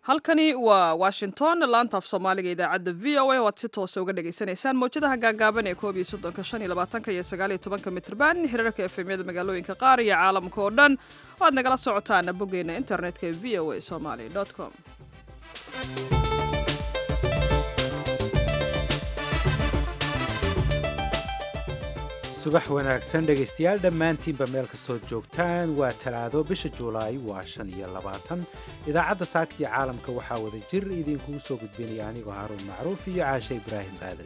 halkani waa washington laanta af soomaaliga idaacadda v o a o aad si toosa uga dhagaysanaysaan mawjadaha gaagaaban ee koob iyo soddonka shan iyo labaatanka iyo sagaal iyo tobanka mitrban hirarka efemyada magaalooyinka qaar iyo caalamka oo dhan oo aad nagala socotaan boggeena internetka ee v o a somaly com subax wanaagsan dhegaystayaal dhammaantiinba meel kastoo joogtaan waa talaado bisha juulaay waa shan iyo labaatan idaacadda saaktiya caalamka waxaa wada jir idinkugu soo gudbinaya anigoo haaruun macruuf iyo caashe ibraahim aadan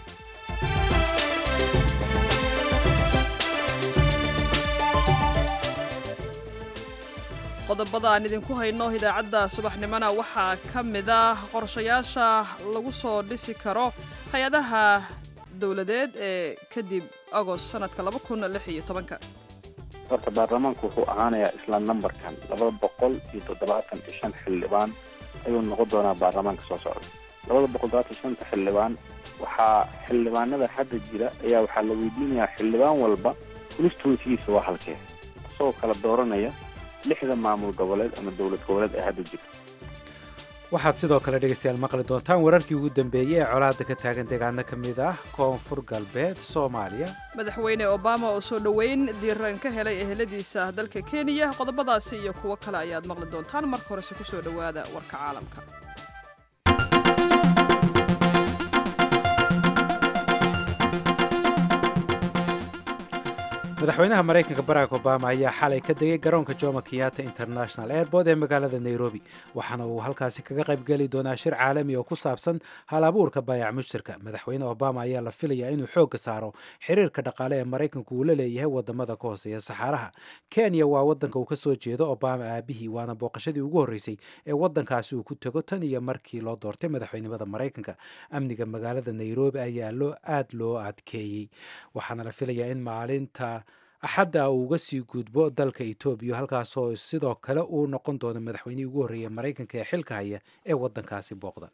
qodobada aan idinku hayno idaacadda subaxnimona waxaa ka mid ah qorshayaasha lagu soo dhisi karo hay-adaha dowladeed ee kadib agost sanadka laba kun lix iyo tobanka horta baarlamaanku wuxuu ahaanayaa isla nambarkan laba boqol iyo toddobaatan iyo shan xildhibaan ayuu noqon doonaa baarlamaanka soo socda labada boqol toddobaatan iyo shanta xildhibaan waxaa xildhibaanada hadda jira ayaa waxaa la weydiinayaa xildhibaan walba constituensigiisa waa halkee isagoo kala dooranaya lixda maamul goboleed ama dowlad goboleed ee hadda jira waxaad sidoo kale dhegaystayaal maqli doontaan wararkii ugu dambeeyey ee colaadda ka taagan deegaano ka mid ah koonfur galbeed soomaaliya madaxweyne obama oo soo dhoweyn diiran ka helay eheladiisa dalka kenya qodobadaasi iyo kuwo kale ayaad maqli doontaan marka horese ku soo dhowaada warka caalamka madaxweynaha maraykanka barack obama ayaa xalay ka degay garoonka jomo kenyatta international airport ee magaalada nairobi waxaana uu halkaasi kaga qaybgeli doonaa shir caalami oo ku saabsan hal abuurka baayac mushtarka madaxweyne obama ayaa la filayaa inuu xoogga saaro xiriirka dhaqaale ee maraykanku uu la leeyahay wadamada ka hooseeya saxaaraha kenya waa wadanka uu ka soo jeedo obama aabihii waana booqashadii ugu horreysay ee wadankaasi uu ku tego tan iyo markii loo doortay madaxweynimada maraykanka amniga magaalada nairobi ayaa loo aad loo adkeeyey waxaana la filayaa in maalinta axadda uu uga sii gudbo dalka etoobiya halkaasoo sidoo kale uu noqon doono madaxweynihii ugu horreeya maraykanka ee xilka haya ee wadankaasi booqda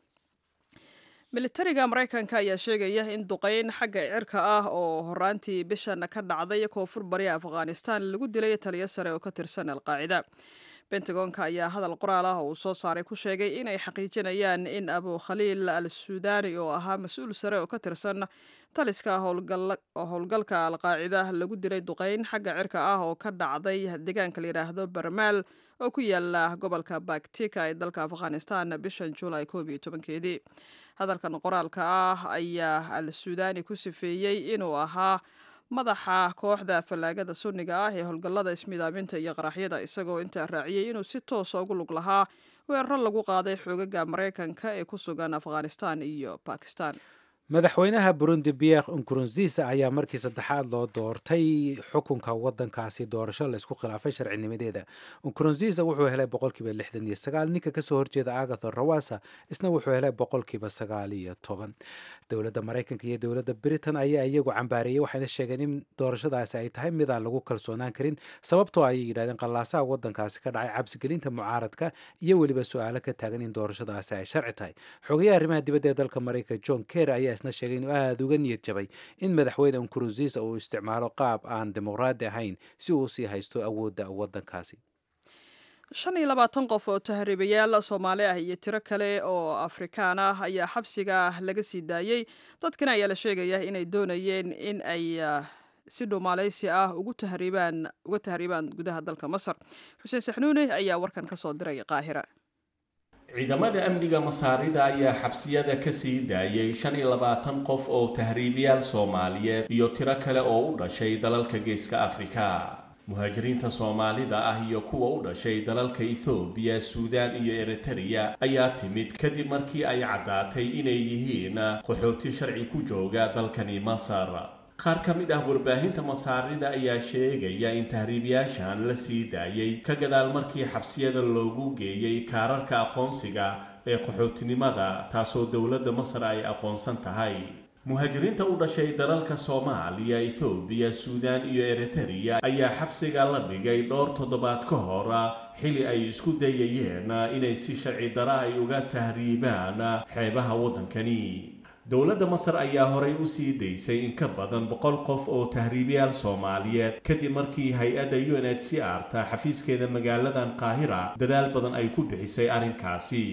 militariga maraykanka ayaa sheegaya in duqeyn xagga cirka ah oo horaantii bishan ka dhacday koonfur bari afghanistan lagu dilay taliyo sare oo ka tirsan alqaacida bentagoonka ayaa hadal qoraal ah oo uu soo saaray ku sheegay inay xaqiijinayaan in abu khaliil al suudani oo ahaa mas-uul sare oo ka tirsan taliska howlgalka alqaacida lagu dilay duqeyn xagga cirka ah oo ka dhacday deegaanka la yidhaahdo barmaal oo ku yaala gobolka baktika ee dalka afghanistan bishan juulaay koob iyo tobankeedii hadalkan qoraalka ah ayaa al suudani ku sifeeyey inuu ahaa madaxa kooxda fallaagada sunniga ah ee howlgallada ismidaaminta iyo qaraxyada isagoo intaa raaciyey inuu si toosa ugu lug lahaa weeraro lagu qaaday xoogaga maraykanka ee ku sugan afghanistan iyo bakistan madaxweynaha burundi pierre nkurunziisa ayaa markii saddexaad loo doortay xukunka wadankaasi doorasho laysku khilaafay sharcinimadeeda nkurunziisa wuxuu helay boqolkiiba lixdan iyo sagaal ninka kasoo horjeeda agathon rawasa isna wuxuu helay boqolkiiba sagaal iyo toban dowladda maraykanka iyo dowladda britain ayaa iyagu cambaareeyey waxayna sheegeen in doorashadaasi ay tahay midaan lagu kalsoonaan karin sababtoo ayay yidhahdeen qallaasaha wadankaasi ka dhacay cabsigelinta mucaaradka iyo weliba su-aalo ka taagan in doorashadaasi ay sharci tahay xogayaha arrimaha dibadda ee dalka maraykanka john ker ayaa isna sheegay inuu aada uga niyad jabay in madaxweyne nkurunziisa uu isticmaalo qaab aan dimuqraadi ahayn si uu usii haysto awoodda wadankaasi shan iyo labaatan qof oo tahriibayaal soomaali ah iyo tiro kale oo afrikaan ah ayaa xabsiga laga sii daayey dadkana ayaa la sheegaya inay doonayeen in ay si dhumaalaysi ah ugu tahriibaan uga tahriibaan gudaha dalka masar xuseen saxnuune ayaa warkan ka soo diray qaahira ciidamada amniga masaarida ayaa xabsiyada ka sii daayay shan iyo labaatan qof oo tahriibayaal soomaaliyeed iyo tiro kale oo u dhashay dalalka geeska afrika muhaajiriinta soomaalida ah iyo kuwa u dhashay dalalka ethoobiya suudaan iyo eritereya ayaa timid kadib markii ay caddaatay inay yihiin qaxooti sharci ku jooga dalkani masar qaar ka mid ah warbaahinta masaarida ayaa sheegaya in tahriibayaashan la sii daayay ka gadaal markii xabsiyada loogu geeyey kaararka aqoonsiga ee qaxootinimada taasoo dowladda masar ay aqoonsan tahay muhaajiriinta u dhashay dalalka soomaaliya ethoobiya suudaan iyo eritereya ayaa xabsiga la dhigay dhowr toddobaad ka hor xili ay isku dayayeen inay si sharci dara ay uga tahriibaan xeebaha waddankani dowladda masar ayaa horay u sii daysay in ka badan boqol qof oo tahriibayaal soomaaliyeed kadib markii hay-adda u n h c r ta xafiiskeeda magaaladan qaahira dadaal badan ay ku bixisay arrinkaasi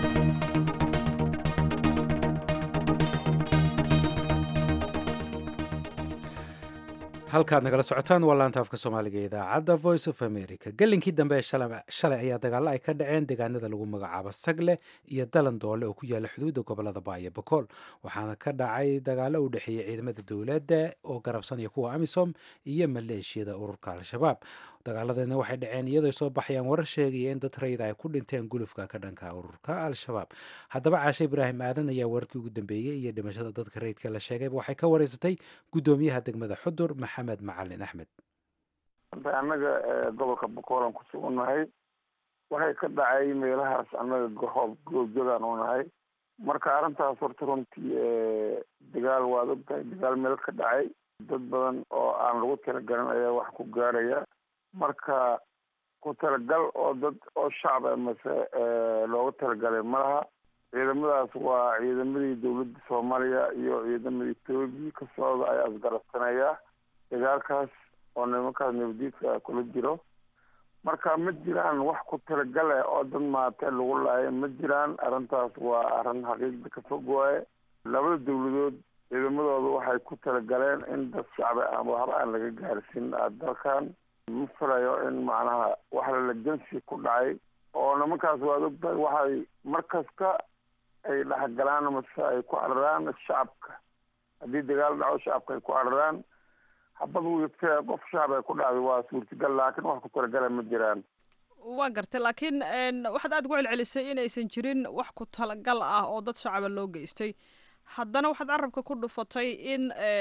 halkaad nagala socotaan waa laanta afka soomaaliga ee idaacadda voice of america gelinkii dambe ee shalay ayaa dagaalo ay ka dhaceen deegaanada lagu magacaabo sagle iyo dalan doole oo ku yaala xuduudda gobolada baayo bakool waxaana ka dhacay dagaalo u dhexeeyey ciidamada dowladda oo garabsanaya kuwa amisom iyo maleeshiyada ururka al-shabaab dagaaladeedna waxay dhaceen iyadoo soo baxayaan warar sheegaya in dad rayida ay ku dhinteen gulufka ka dhanka ururka al-shabaab haddaba caashe ibraahim aadan ayaa wararkii ugu dambeeyey iyo dhimashada dadka rayidka la sheegayba waxay ka wareysatay guddoomiyaha degmada xudur maxamed macalin axmed annaga gobolka boqoolan ku sugannahay waxay ka dhacay meelahaas annaga gohoob goobjogaan u nahay marka arrintaas horta runtii dagaal waad ogtahay dagaal meel ka dhacay dad badan oo aan lagu talagalin ayaa wax ku gaaraya marka ku talagal oo dad oo shacba mase looga talagalay malaha ciidamadaas waa ciidamadii dowladda soomaaliya iyo ciidamada etoobiya ka socda ayaa isgarabsanaya dagaalkaas oo nimankaas nabadiidka kula jiro marka ma jiraan wax ku talagale oo dad maate lagu laayo ma jiraan arrintaas waa arrin xaqiiqda ka fog waaye labada dowladood ciidamadooda waxay ku talagaleen in dad shacbi aan waxba aan laga gaarsin dalkan ma filayo in macnaha wax lalajansi ku dhacay oo nimankaas waad ogtahay waxay markasta ay dhexgalaan mase ay ku cararaan shacabka haddii dagaal dhaco shacabka ay ku cararaan habad wiigtee qof shacab ay ku dhacday waa suurtagal laakiin wax ku talagala ma jiraan waa gartay laakiin waxaad aada ugu celcelisay inaysan jirin wax ku talagal ah oo dad shacaba loo geystay haddana waxaad carabka ku dhufatay in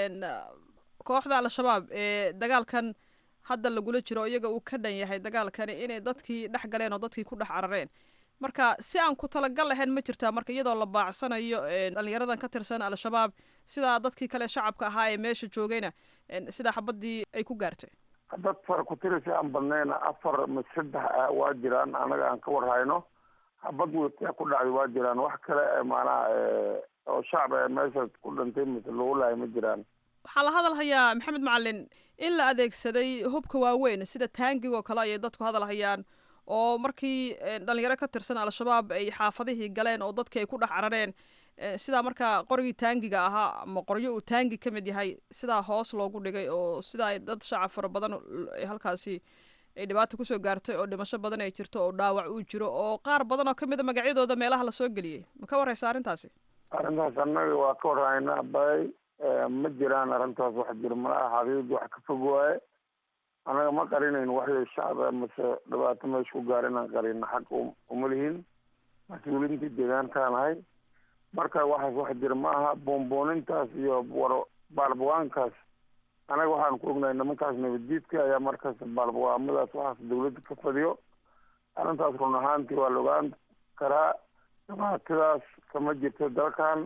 kooxda al-shabaab ee dagaalkan hadda lagula jiro iyaga uu ka dhan yahay dagaalkani inay dadkii dhex galeen oo dadkii ku dhex carareen marka si aan ku talagal lahayn ma jirtaa marka iyadoo la baacsanayo dhalinyaradan ka tirsan al-shabaab sidaa dadkii kale shacabka ahaa ee meesha joogayna sidaa xabadii ay ku gaartay dad fara ku tirisa aan badnayna afar ma saddex ah waa jiraan anaga aan ka warhayno habad wegtaa ku dhacday waa jiraan wax kale maanaha oo shacab ee meesha ku dhintay mise lagu lahay ma jiraan waxaa la hadal hayaa maxamed macalin in la adeegsaday hubka waaweyn sida taangig oo kale ayay dadku hadal hayaan oo markii dhalinyaro ka tirsan al-shabaab ay xaafadihii galeen oo dadkii ay ku dhex carareen sidaa markaa qorigii taangiga ahaa ama qoryo uu taangi ka mid yahay sidaa hoos loogu dhigay oo sidaa ay dad shacab fara badan halkaasi ay dhibaata kusoo gaartay oo dhimasho badan ay jirto oo dhaawac uu jiro oo qaar badan oo kamid a magacyadooda meelaha lasoo geliyey ma ka warreysa arrintaasi arrintaas annaga waa ka warhaynaa bay ma jiraan arrintaas wax jiro malaha xaqiiqda wax ka fog waaye annaga ma qarinayn waxyo shacaba mase dhibaato meesha ku gaar inaan qarino xag uma lihin mas-uuliintii deegaankaan ahay marka waxaas wax jira ma aha boonboonintaas iyo war baalbawaankaas anaga waxaan ku ognahay nimankaas nabaddiidka ayaa markaas baalbawaamadaas waxaas dawladda ka fadiyo arrintaas run ahaantii waa la ogaan karaa dhibaatadaas kama jirto dalkan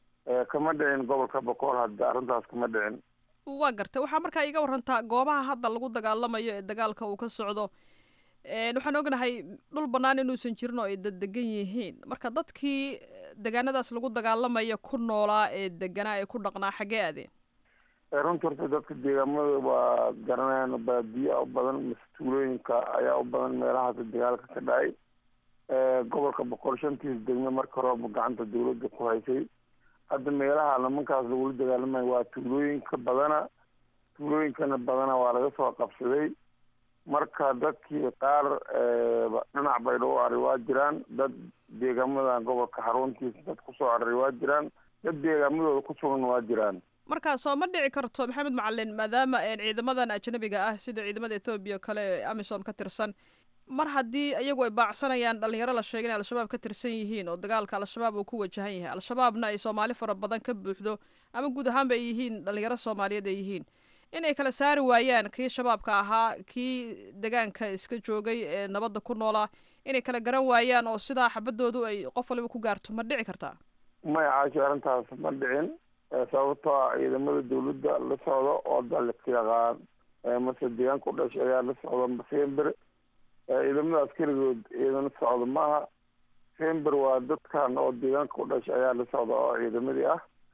kama dhicin gobolka bokool hadda arrintaas kama dhicin waa gartay waxaa markaa iga warantaa goobaha hadda lagu dagaalamayo ee dagaalka uu ka socdo waxaan ognahay dhul bannaan inuusan jirin oo ay daddegan yihiin marka dadkii degaanadaas lagu dagaalamaya ku noolaa ee deganaa ee ku dhaqnaa xaggee aadeen runta horta dadka deegaamada waa garanayaan baadiya u badan mase tuulooyinka ayaa u badan meelahaas dagaalka ka dhacay gobolka boqol shantiis degme marka horeba gacanta dawladda ku haysay hadda meelaha nimankaas lagula dagaalamayo waa tuulooyinka badana tuulooyinkana badana waa laga soo qabsaday marka dadkii qaar dhinac baydhabo ari waa jiraan dad deegaamadan gobolka xaruntiisa dad kusoo cararay waa jiraan dad deegaamadooda ku sugan waa jiraan marka soo ma dhici karto maxamed macalin maadaama ciidamadan ajnabiga ah sida ciidamada ethoobiya kale ee amisom ka tirsan mar haddii iyagu ay baacsanayaan dhalinyaro la sheegay in al-shabaab ka tirsan yihiin oo dagaalka al-shabaab uu ku wajahan yahay al-shabaabna ay soomaali fara badan ka buuxdo ama guud ahaanba ay yihiin dhalinyaro soomaaliyeed ay yihiin inay kala saari waayaan kii shabaabka ahaa kii degaanka iska joogay ee nabadda ku noolaa inay kala garan waayaan oo sidaa xabadoodu ay qof waliba ku gaarto ma dhici kartaa maya caashi arrintaas ma dhicin sababtoo ah ciidamada dawladda la socdo oo dalka yaqaan mase deegaanka u dhashay ayaa la socda fember ciidamadaas keligood ciidana socdo maaha fember waa dadkan oo deegaanka u dhashay ayaa la socda oo ciidamadii ah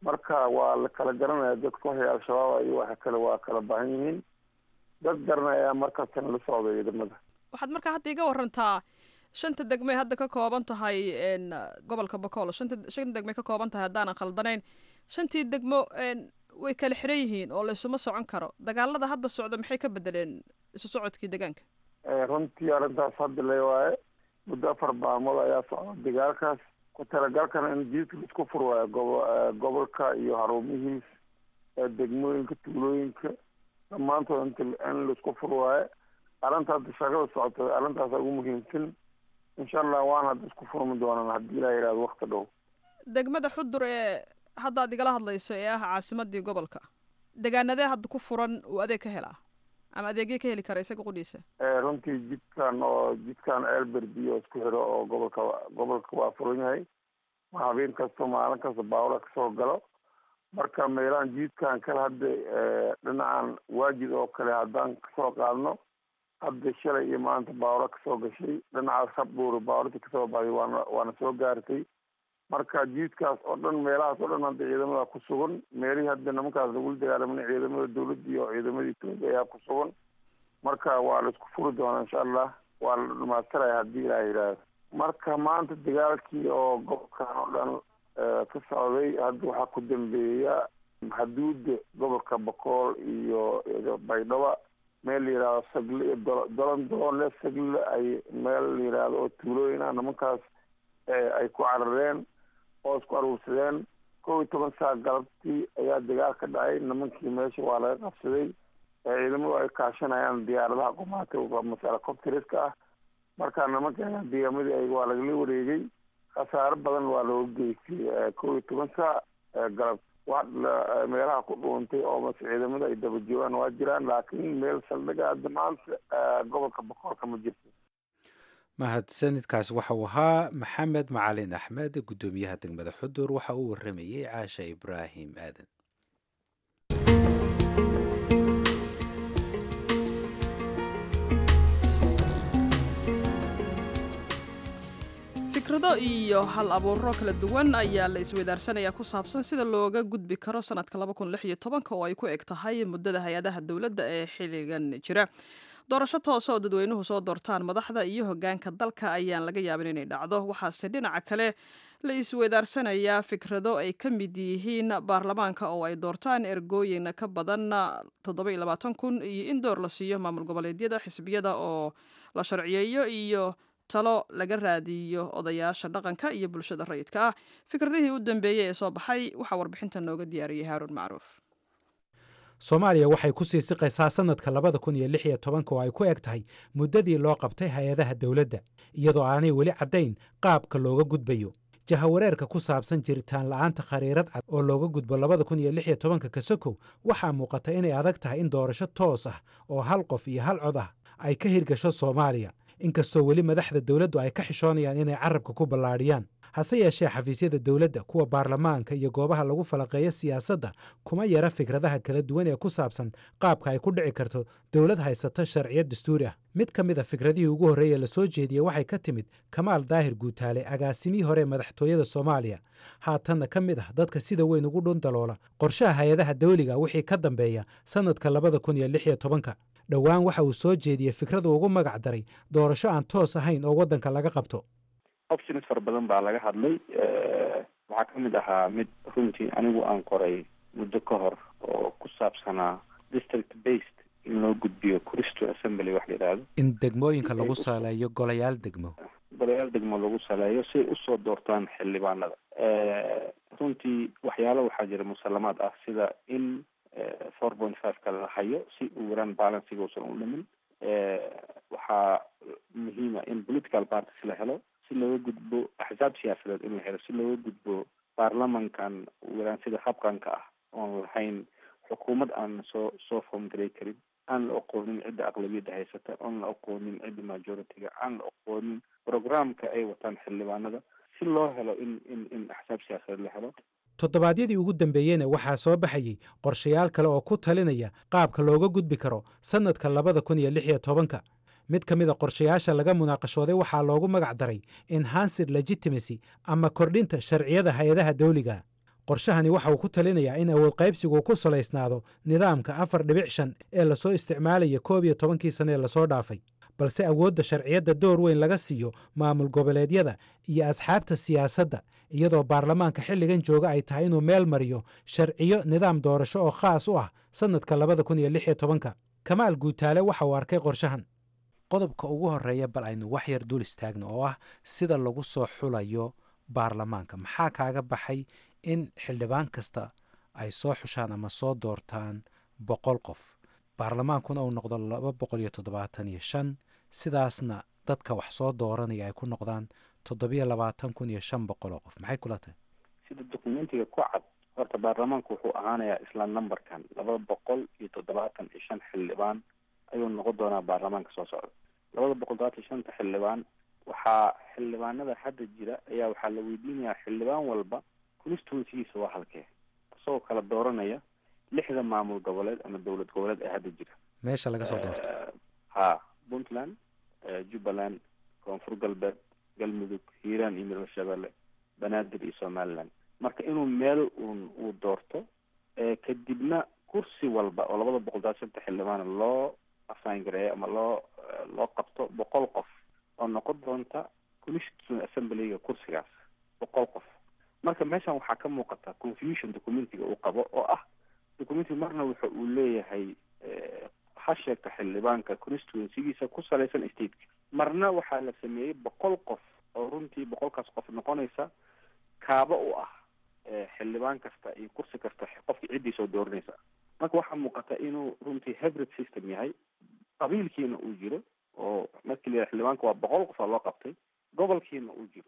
marka waa la kala garanaya dadka waxay al-shabaab iyo waxa kale waa kala baahan yihiin dad garanaya markaasna la socda ciidamada waxaad markaa hadda iga warantaa shanta degmay hadda ka kooban tahay gobolka bakool shanta shan degmay ka kooban tahay haddaanan khaldanayn shantii degmo way kala xiran yihiin oo laysuma socon karo dagaalada hadda socda maxay ka bedeleen isu socodkii deegaanka runtii arrintaas hadda le waaye muddo afar baamood ayaa socda dagaalkaas ku talagalkana in jiidka laisku fur waayo gobo gobolka iyo haruumihiis degmooyinka tuulooyinka dhammaantood int in laisku fur waayo arrinta hadda shaqada socota arrintaasa ugu muhiimsan insha allah waan hadda isku furmi doonaan haddii ilaa yihahdo wakti dhow degmada xudur ee hadda ad igala hadlayso ee ah caasimadii gobolka degaanadee hadda ku furan uu adeeg ka helaa ama adeegyo ka heli kara isaga qudhiisa runtii jidkan oo jidkan elberbiyo isku xiro oo gobolka gobolka waa furan yahay ma habeen kasta maalin kasta baawla kasoo galo marka meelahan jiidkan kale hadda dhinacan waajid oo kale haddaan kasoo qaadno hadda shalay iyo maanta baawla kasoo gashay dhinacaas habbuur baawlati kasoo baxday waana waana soo gaartay marka jiidkaas oo dhan meelahaas oo dhan hadda ciidamada ku sugan meelihii hadda nimankaas lagula dagaalamana ciidamada dawladda iyo ciidamada etoobiya ayaa ku sugan marka waa la isku furi doonaa insha allah waa la dhamaastiraya haddii ilaah yidhaahdo marka maanta dagaalkii oo gobolkan oo dhan ka socday hadda waxaa ku dambeeya xuduuda gobolka bakool iyo baydhaba meel la yihahdo sagle iyo do dolan doonle sagle ay meel la yihahdo oo tuulooyin ah nimankaas ay ku carareen oo isku aruursadeen kow iyo toban saa galabtii ayaa dagaal ka dhacay nimankii meesha waa laga qabsaday ciidamadu ay kaashanayaan diyaaradaha qumaata masala copteriska ah marka nimanka deegaamadii ay waa lagala wareegay khasaaro badan waa looga geystay kow iyo toban saa galab wa meelaha ku dhuuntay oo mase ciidamada ay daba joogaan waa jiraan laakiin meel saldhiga hadda maanta gobolka boqorka ma jirto mahadsanidkaas waxa uu ahaa maxamed macalin axmed guddoomiyaha degmada xudur waxa uu waramayey caasha ibraahim aadan fikrado iyo hal abuuro kala duwan ayaa la isweydaarsanaya ku saabsan sida looga gudbi karo sanadka oo ay ku eg tahay muddada hay-adaha dowladda ee xilligan jira doorasho toosa oo dadweynuhu soo doortaan madaxda iyo hogaanka dalka ayaan laga yaabin inay dhacdo waxaase dhinaca kale la isweydaarsanaya fikrado ay ka mid yihiin baarlamaanka oo ay doortaan ergooyin ka badan kun iyo in door la siiyo maamul goboleedyada xisbiyada oo la sharciyeeyo iyo talo laga raadiyo odayaasha dhaqanka iyo bulshada rayidka ah fikradihii u dambeeyey ee soo baxay waxaa warbixinta nooga diyaariyey haaruun macruuf soomaaliya waxay ku sii siqaysaa sannadka labada kun iyo lix iyo tobanka oo ay ku eg tahay muddadii loo qabtay hay-adaha dowladda iyadoo aanay weli caddayn qaabka looga gudbayo jahawareerka ku saabsan jiritaan la'aanta khariirad cad oo looga gudbo labada kun iyo lix iyo tobanka kasokow waxaa muuqata inay adag tahay in doorasho toos ah oo hal qof iyo hal cod ah ay ka hirgasho soomaaliya inkastoo weli madaxda dowladdu ay ka xishoonayaan inay carabka ku ballaadhiyaan hase yeeshee xafiisyada dowladda kuwa baarlamaanka iyo goobaha lagu falaqeeyo siyaasadda kuma yara fikradaha kala duwan ee ku saabsan qaabka ay ku dhici karto dowlad haysata sharciyad dastuuri ah mid ka mid a fikradihii ugu horreeye la soo jeediyey waxay ka timid kamaal daahir guutaale agaasimihii hore madaxtooyada soomaaliya haatanna ka mid ah dadka sida weyn ugu dhundaloola qorshaha hay-adaha dawliga wixii ka dambeeya sannadka labada kun iyo lix iyo tobanka dhowaan waxa uu soo jeediyey fikradu ugu magac daray doorasho aan toos ahayn oo waddanka laga qabto options fara badan baa laga hadlay waxaa ka mid ahaa mid runtii anigu aan qoray muddo ka hor oo ku saabsanaa district based in loo gudbiyo cristo assembly wax la yidhaahdo in degmooyinka lagu saleeyo golayaal degmo golayaal degmo lagu saleeyo si ay usoo doortaan xildhibaanada runtii waxyaalo waxaa jira musalamaad ah sida in four point five ka la hayo si uu yaraan balanciga uusan u dhimin waxaa muhiima in political parties la helo si looga gudbo axsaab siyaasadeed in la helo si looga gudbo baarlamankan yaraan sida habqanka ah oon lahayn xukuumad aan soo soo formgarey karin aan la aqoonin cidda aqlabiyadda haysata oon la aqoonin cidda majority-ga aan la aqoonin programka ay wataan xildhibaanada si loo helo in in in axsaab siyaasadeed la helo toddobaadyadii ugu dambeeyeyna waxaa soo baxayey qorshayaal kale oo ku talinaya qaabka looga gudbi karo sannadka labada kun iyo lix iyo tobanka mid ka mid a qorshayaasha laga munaaqashooday waxaa loogu magac daray enhanced legitimacy ama kordhinta sharciyada hay-adaha dawliga qorshahani waxa uu ku talinayaa in awood qaybsigu ku salaysnaado nidaamka afar dhibic shan ee lasoo isticmaalaya koob iyo tobankii sane ee lasoo dhaafay balse awoodda sharciyadda door weyn laga siiyo maamul goboleedyada iyo asxaabta siyaasadda iyadoo baarlamaanka xilligan jooga ay tahay inuu meel mariyo sharciyo nidaam doorasho oo khaas u ah sannadka labada kun iyo lix iyo tobanka kamaal guutaale waxa uu arkay qorshahan qodobka ugu horreeya bal aynu wax yar dul istaagno oo ah sida lagu soo xulayo baarlamaanka maxaa kaaga baxay in xildhibaan kasta ay soo xushaan ama soo doortaan boqol qof baarlamaankuna uu noqdo laba boqol iyo toddobaatan iyo shan sidaasna dadka wax soo dooranaya ay ku noqdaan toddobiyo labaatan kun iyo shan boqol oo qof maxay kula tahay sida dokumentiga ku cad horta baarlamaanku wuxuu ahaanayaa isla numberkan laba boqol iyo toddobaatan iyo shan xildhibaan ayuu noqon doonaa baarlamaanka soo socda labada boqol todobaatan iyo shanta xildhibaan waxaa xildhibaanada hadda jira ayaa waxaa la weydiinayaa xildhibaan walba constituencygiisa waa halkee isagoo kala dooranaya lixda maamul goboleed ama dowlad goboleed ee hadda jira meesha laga soo doorto ha puntland jubbaland koonfur galbeed galmudug hiiraan iyo middleshabelle banaadir iyo somaliland marka inuu meel uun uu doorto kadibna kursi walba oo labada boqol todobaatan shanta xildhibaan loo assign gareeyo ama loo loo qabto boqol qof oo noqon doonta constituent assemblyga kursigaas boqol qof marka meeshan waxaa ka muuqata confusion documentiga uu qabo oo ah documentiga marna wuxa uu leeyahay ha sheegta xildhibaanka constituencygiisa ku salaysan stateka marna waxaa la sameeyey boqol qof oo runtii boqolkaas qof noqonaysa kaaba u ah xildhibaan kasta iyo kursi kasta qofka ciddii soo dooranaysa marka waxaa muuqata inuu runtii hybrid system yahay qabiilkiina uu jiro oo markii la yidhaha xildhibaanka waa boqol qof oo loo qabtay gobolkiina uu jiro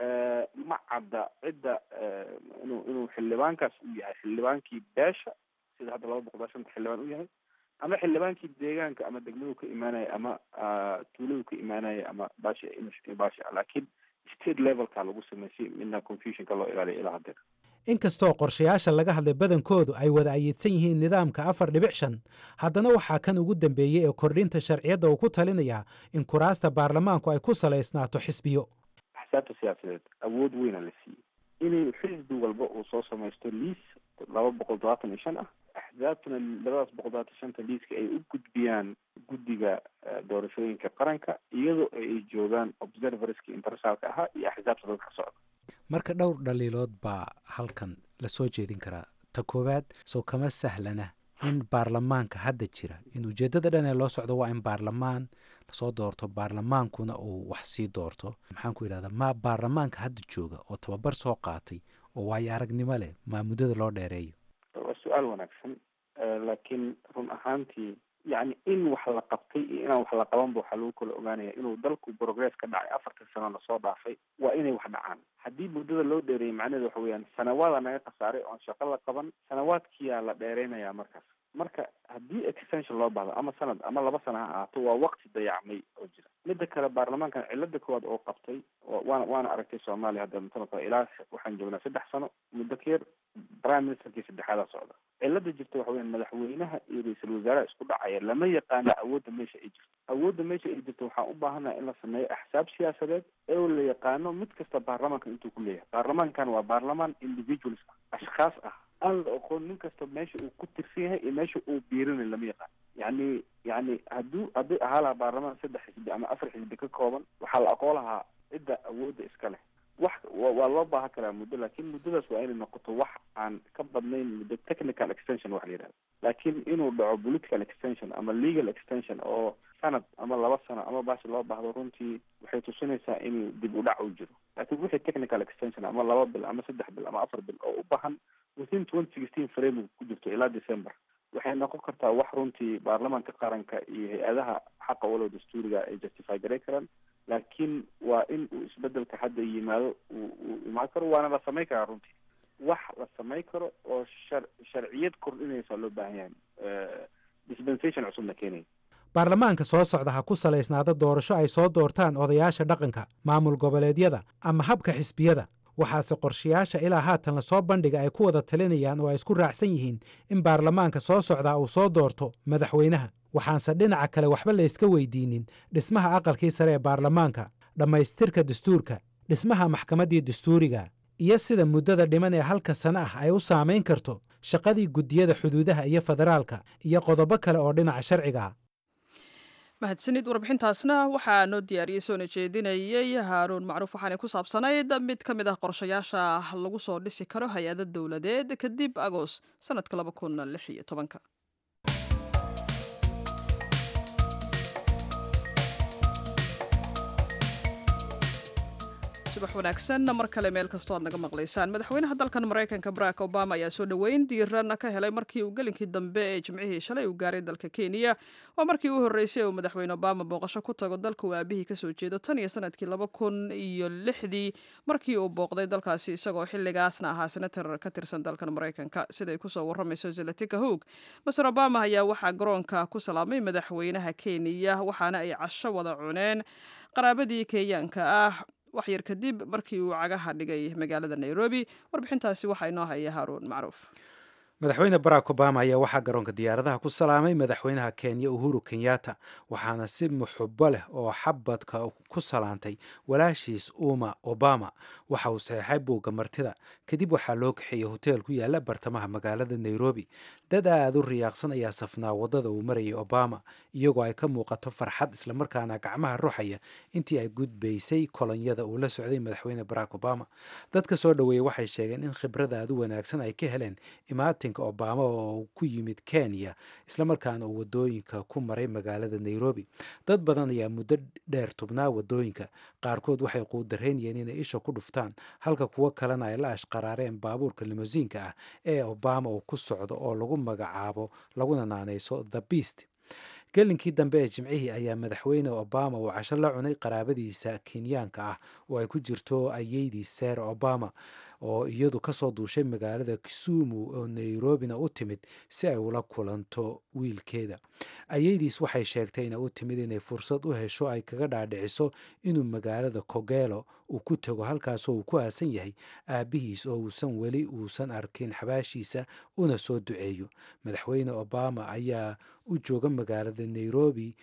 ma cadda cidda inuu inuu xildhibaankaas uu yahay xildhibaankii beesha sida hadda laba boqol shanta xildhibaan u yahay ama xildhibaankii deegaanka ama degmadu ka imaanaya ama tuuladu ka imaanaya ama bashi bashi laakiin state levelka lagu sameysay midna confusionka loo ilaaliya ilaa haddeer inkastoo qorshayaasha laga hadlay badankoodu ay wada ayeedsan yihiin nidaamka afar dhibic shan haddana waxaa kan ugu dambeeyey ee kordhinta sharciyadda uu ku talinayaa in kuraasta baarlamaanku ay ku salaysnaato xisbiyo axsaabta siyaasadeed awood weyna la siiyey inay xisbi walba uu soo samaysto liis laba boqol todobaatan iyo shan ah axsaabtuna labadaas boqol todobaatan shanta liiska ay u gudbiyaan guddiga doorashooyinka qaranka iyadoo ay joogaan observerska internationalka ahaa iyo axsaabta dadka socda marka dhowr dhaliilood baa halkan lasoo jeedin karaa ta koowaad soo kama sahlana in baarlamaanka hadda jira in ujeeddada dhan ee loo socdo waa in baarlamaan lasoo doorto baarlamaankuna uu wax sii doorto maxaan ku yidhahdaa ma baarlamaanka hadda jooga oo tababar soo qaatay oo waayo aragnimo leh maa muddada loo dheereeyo waa su-aal wanaagsan laakiin run ahaantii yacni in wax la qabtay iyo inaan wax la qabanba waxaa lagu kala ogaanaya inuu dalku progress ka dhacay afartan sano lasoo dhaafay waa inay wax dhacaan haddii muddada loo dheereeyay macnaheedu waxa weeyaan sanawaada naga khasaaray oon shaqo la qaban sanawaadkiyaa la dheereynayaa markaas marka haddii extension loo baahdo ama sanad ama laba sana ha ahaato waa waqti dayacmay oo jira midda kale baarlamaankan cilada koowaad oo qabtay waana waana aragtay soomaaliya hadda mutanaka ilaa waxaan joognaa saddex sano muddo ka yar prime ministerkii saddexaadaa socda cilada jirta waxa weyan madaxweynaha iyo ra-iisul wasaaraha isku dhacaya lama yaqaano awoodda meesha ay jirto awoodda meesha ay jirto waxaan u baahanaha in la sameeyo axsaab siyaasadeed ee la yaqaano mid kasta baarlamaanka intuu ku leeyahay baarlamaankan waa baarlamaan individuals ah ashkhaas ah aan la oqoon nin kasta meesha uu ku tirsan yahay iyo meesha uu biirinay lama yaqaan yacni yacni hadduu hadday ahaa lahaa baarlamaan saddex xisbi ama afar xisbi ka kooban waxaa la aqoon lahaa cidda awoodda iska leh wax waa loo baahan karaa muddo laakiin muddadaas waa inay noqoto wax aan ka badnayn muddo technical extension wax la yidhahda laakiin inuu dhaco political extension ama legal extension oo sanad ama laba sano ama bashi loo baahdo runtii waxay tusinaysaa in dib u dhac uu jiro laakiin wixii technical extension ama laba bil ama saddex bil ama afar bil oo u baahan within twenty sixteen framework ku jirto ilaa december waxay noqon kartaa wax runtii baarlamaanka qaranka iyo hay-adaha xaqa walow dastuuriga ay justify garay karaan laakiin waa in uu isbedelka hadda yimaado uu uu imaan karo waana la samayn karaa runtii wax la samayn karo oo shar sharciyad kordhinaysa loo baahan yahay dispensation cusubna keenaya baarlamaanka soo socda ha ku salaysnaado doorasho ay soo doortaan odayaasha dhaqanka maamul goboleedyada ama habka xisbiyada waxaase qorshayaasha ilaa haatan lasoo bandhiga ay ku wada talinayaan oo ay isku raacsan yihiin in baarlamaanka soo socdaa uu soo doorto madaxweynaha waxaanse dhinaca kale waxba la yska weydiinin dhismaha aqalkii sare ee baarlamaanka dhammaystirka dastuurka dhismaha maxkamaddii dastuuriga iyo sida muddada dhiman ee halka sano ah ay u saamayn karto shaqadii guddiyada xuduudaha iyo federaalka iyo qodobo kale oo dhinaca sharciga ah mahadsanid warbixintaasna waxaa noo diyaariyey soona jeedinayey haaruun macruuf waxaanay ku saabsanayd mid ka mid ah qorshayaasha lagu soo dhisi karo hay-ada dowladeed kadib agoos sanadka laba kun lix iyo tobanka subax wanaagsan mar kale meel kastoo aad naga maqlaysaan madaxweynaha dalkan maraykanka barack obama ayaa soo dhoweyn diiran ka helay markii uu gelinkii dambe ee jimcihii shalay uu gaaray dalka kenya waa markii u horreysay uu madaxweyne obama booqasho ku tago dalka uu aabihii kasoo jeedo tan iyo sanadkii laba kun iyo lixdii markii uu booqday dalkaasi isagoo xilligaasna ahaa senator ka tirsan dalkan maraykanka siday kusoo waramayso zelatika hoog maser obama ayaa waxaa garoonka ku salaamay madaxweynaha kenya waxaana ay casho wada cuneen qaraabadii kenyaanka ah wax yar kadib markii uu cagaha dhigay magaalada nairobi warbixintaasi waxaa inoo haya haaruun macruuf madaxweyne barack obama ayaa waxaa garoonka diyaaradaha ku salaamay madaxweynaha kenya uhuru kenyatta waxaana si muxubo leh oo xabadka ku salaantay walaashiis uma obama waxa uu saxeexay buugga martida kadib waxaa loo kaxeeyey hoteel ku yaala bartamaha magaalada nairobi dad aada u riyaaqsan ayaa safnaa waddada uu marayay obama iyagoo ay ka muuqato farxad islamarkaana gacmaha ruxaya intii ay gudbaysay kolonyada uu la socday madaxweyne barack obama dadka soo dhoweeyey waxay sheegeen in khibrada aada u wanaagsan ay ka heleen imaatinka obama oo ku yimid kenya islamarkaana uu wadooyinka ku maray magaalada nairobi dad badan ayaa muddo dheer tubnaa wadooyinka qaarkood waxay quudareynayeen inay isha ku dhuftaan halka kuwo kalena ay la ashqaraareen baabuurka limosiinka ah ee obama uu ku socdo oo lagu magacaabo laguna naanayso the beast gelinkii dambe ee jimcihii ayaa madaxweyne obama uu casho la cunay qaraabadiisa kenyaanka ah oo ay ku jirto ayeydii sara obama oo iyadu kasoo duushay magaalada kisumu oo nairobina u timid si ay ula kulanto wiilkeeda ayeydiis waxay sheegtay inay u timid inay fursad u hesho ay kaga dhaadhiciso inuu magaalada kogelo uu ku tago halkaasoo uu ku aasan yahay aabihiis oo uusan weli uusan arkin xabaashiisa una soo duceeyo madaxweyne obama ayaa u jooga magaalada nairobi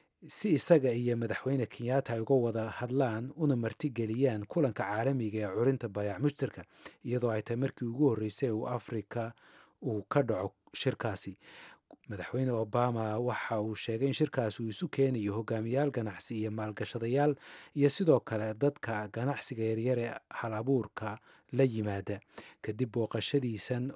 si isaga iyo madaxweyne kenyatta ay uga wada hadlaan una martigeliyaan kulanka caalamiga ee curinta bayac mushtarka iyadoo ay tahay markii ugu horreysay uu afrika uu ka dhaco shirkaasi madaxweyne obama waxa uu sheegay in shirkaasi uu isu keenayo hogaamiyaal ganacsi iyo maalgashadayaal iyo sidoo kale dadka ganacsiga yaryar ee hal abuurka la yimaada kadib booqashadiisan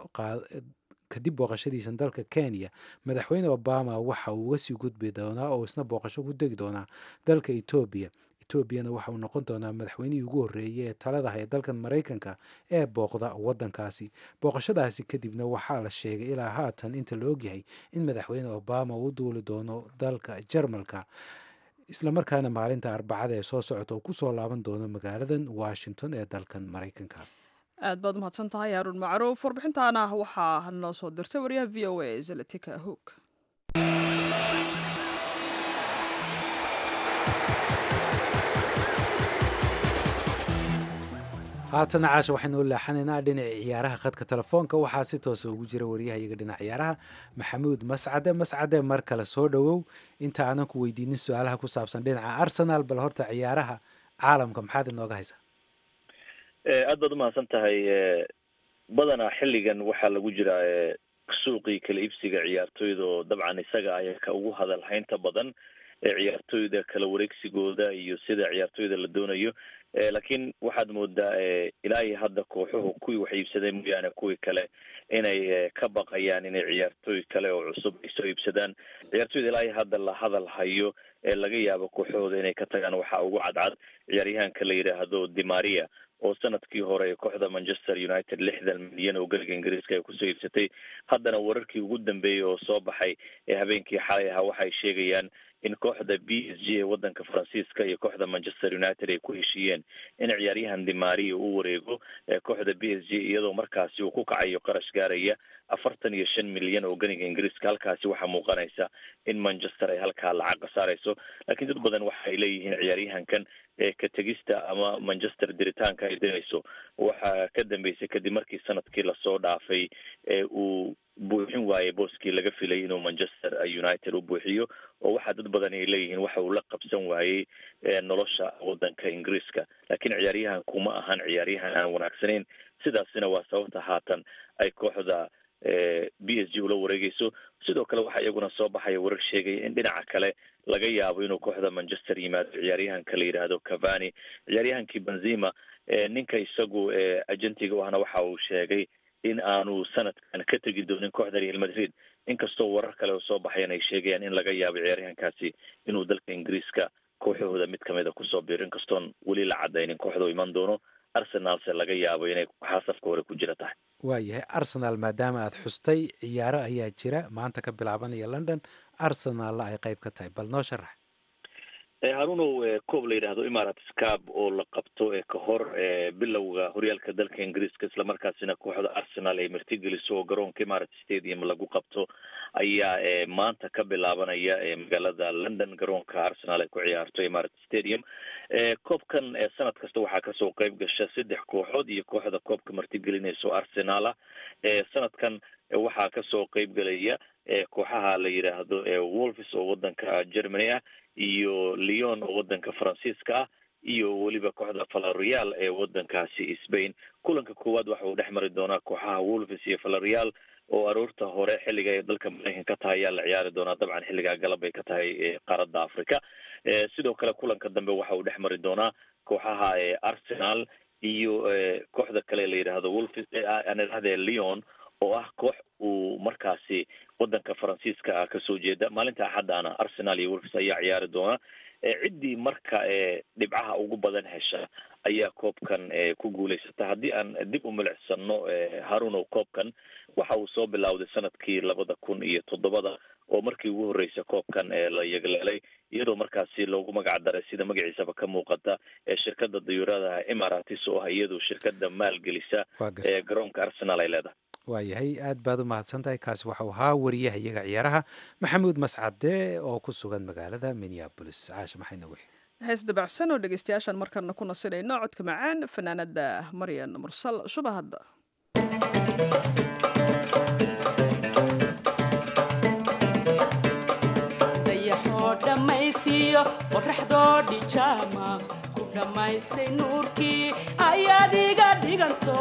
kadib booqashadiisan dalka kenya madaxweyne obama waxa uu uga sii gudbi doonaa oo isna booqasho ku degi doonaa dalka etoobiya etoobiyana waxa uu noqon doonaa madaxweynihii ugu horreeyay ee talada haya dalkan maraykanka ee booqda waddankaasi booqashadaasi kadibna waxaa la sheegay ilaa haatan inta la ogyahay in madaxweyne obama uu duuli doono dalka jarmalka islamarkaana maalinta arbacada ee soo socota uu kusoo laaban doono magaaladan washington ee dalkan maraykanka aad baad umahadsan tahay haaruun macruuf warbixintaana waxaa noo soo dirtay wariyaha v o a zalatika hoog haatana caasha waxaynu u leexanaynaa dhinaca ciyaaraha khadka telefoonka waxaa si toosa ugu jira wariyaha iyaga dhinaca ciyaaraha maxamuud mascade mascade mar kale soo dhowow inta aanan ku weydiinin su-aalaha ku saabsan dhinaca arsenal bal horta ciyaaraha caalamka maxaad inooga haysaa aad baad umahadsan tahay badanaa xilligan waxaa lagu jiraa suuqii kala iibsiga ciyaartoyda oo dabcan isaga ayaa ka ugu hadal haynta badan ciyaartoyda kala wareegsigooda iyo sida ciyaartoyda la doonayo laakiin waxaad moodaa ilaa iyo hadda kooxuhu kuwii wax iibsaday mooyaane kuwii kale inay ka baqayaan inay ciyaartooy kale oo cusub ay soo iibsadaan ciyaartoyda ilaa iyo hadda la hadal hayo ee laga yaabo kooxahooda inay ka tagaan waxaa ugu cadcad ciyaaryahanka la yidhaahdo dimaria oo sanadkii hore kooxda manchester united lixdan milyan oo geliga ingiriiska ay kusoo iibsatay haddana wararkii ugu dambeeyey oo soo baxay ee habeenkii xalay ahaa waxay sheegayaan in kooxda b s g ee wadanka faransiiska iyo kooxda manchester united ay ku heshiiyeen in ciyaaryahan dimaria u wareego kooxda b s g iyadoo markaasi uu ku kacayo qarash gaaraya afartan iyo shan milyan oo ganiga ingiriiska halkaasi waxaa muuqanaysa in manchester ay halkaa lacag khasaarayso laakiin dad badan waxa ay leeyihiin ciyaaryahankan ka tegista ama manchester diritaanka ay dirayso waxaa ka dambeysay kadib markii sanadkii lasoo dhaafay uu buuxin waayey booskii laga filay inuu manchester united u buuxiyo oo waxaa dad badan ay leeyihiin waxa uu la qabsan waayey nolosha wadanka ingiriiska laakiin ciyaaryahan kuma ahan ciyaaryahan aan wanaagsanayn sidaasina waa sababta haatan ay kooxda b s g ula wareegeyso sidoo kale waxaa iyaguna soo baxaya warar sheegaya in dhinaca kale laga yaabo inuu kooxda manchester yimaado ciyaaryahanka la yidhaahdo cavani ciyaaryahankii benzima ninka isagu agentiga u ahna waxa uu sheegay in aanu sanadkan ka tegi doonin kooxda real madrid inkastoo warar kale oo soo baxayan ay sheegayaan in laga yaabo ciyaaryahankaasi inuu dalka ingiriiska kooxahooda mid kamida kusoo biiro inkastoon weli la cadaynin kooxda u iman doono arsenalse laga yaabo inay xaasafka hore ku jira tahay waayahay arsenal maadaama aad xustay ciyaaro ayaa jira maanta ka bilaabanaya london arsenalna ay qayb ka tahay bal noo sharax harunow koob la yidhaahdo emirates cab oo la qabto ka hor bilowga horyaalka dalka ingiriiska islamarkaasina kooxda arsenal ay martigeliso oo garoonka emirates stadium lagu qabto ayaa maanta ka bilaabanaya magaalada london garoonka arsenal ay ku ciyaarto emirates stadium koobkan sanad kasta waxaa kasoo qeyb gasha saddex kooxood iyo kooxda koobka martigelinayso arsenala sanadkan waxaa kasoo qeyb gelaya kooxaha la yidhaahdo wolves oo wadanka germany ah iyo leon oo wadanka faransiiska ah iyo weliba kooxda valerial ee wadankaasi spain kulanka koowaad waxa uu dhex mari doonaa kooxaha wolves iyo valerial oo aroorta hore xilliga ay dalka maraykan ka tahay ayaa la ciyaari doonaa dabcan xilligaa galab ay ka tahay qaaradda africa sidoo kale kulanka dambe waxa uu dhex mari doonaa kooxaha arsenal iyo kooxda kale la yidhaahdo wolves aan idhahde leon oo ah koox uu markaasi wadanka faransiiska ah kasoo jeeda maalinta axaddaana arsenal iyo wolves ayaa ciyaari doona ciddii marka dhibcaha ugu badan hesha ayaa koobkan ku guulaysata haddii aan dib u milicsano harunow koobkan waxa uu soo bilowday sanadkii labada kun iyo toddobada oo markii ugu horreysa koobkan la yagleelay iyadoo markaasi loogu magac daray sida magaciisaba ka muuqata shirkada dayuuradaha emiratis oo ah iyadoo shirkada maalgelisa garoonka arsenal ay leedahay waayahay aad baad u mahadsan tahay kaasi waxau ahaa wariyaha iyaga ciyaaraha maxamuud mascade oo ku sugan magaalada minneabolis caasha maxay nagu hees dabacsan oo dhegeystayaashaan markana ku nasinayno codka macaan fanaanada maryan mursal shuba hadda dayaxoo dhammaysiiyo qoraxdoo dhijaama ku dhammaysay nuurkii ayaad iga dhiganto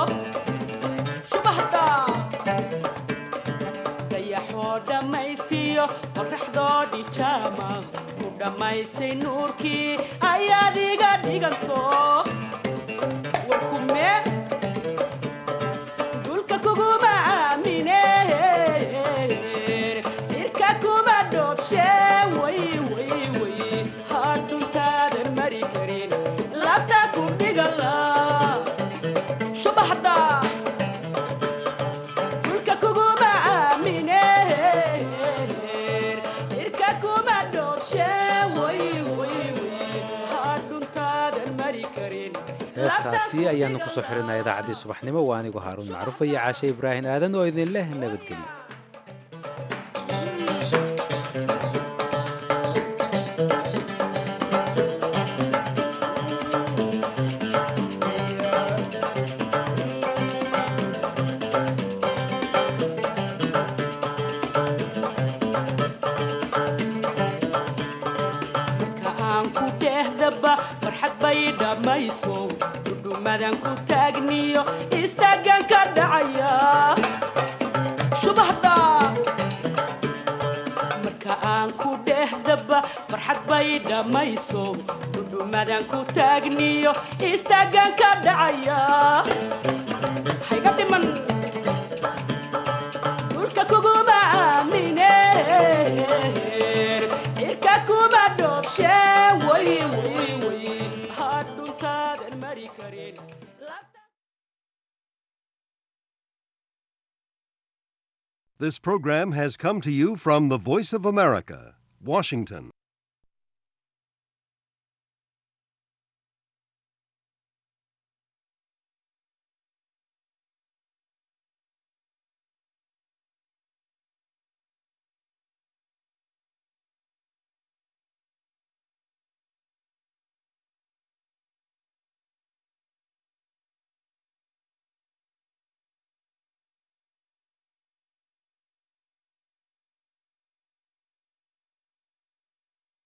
dayaxoo dhammaysiiyo qoraxdoo dhijaama ku dhammaysay nuurkii ayaad iga dhiganto warkume dulka kuguma aamine irka kuma dhoobshe way way way hadhuntaadan mari karin labta ku dhigala subaxda heestaasi ayaanu kusoo xirinaa idaacaddii subaxnimo waa anigoo haaruun macruufa iyo caashe ibraahin aadan oo idin leh nabadgelyo dhudhumadan ku taagniyo istaagan ka dhacaya subaxda marka aan ku dhehdaba farxad bay dhammayso dhudhumadan ku taagniyo istaagan ka dhacaya hayga dhiman dhulka kuguma aamine irka kuma dhoobshe way way way This program has come to you from the Voice of America, Washington.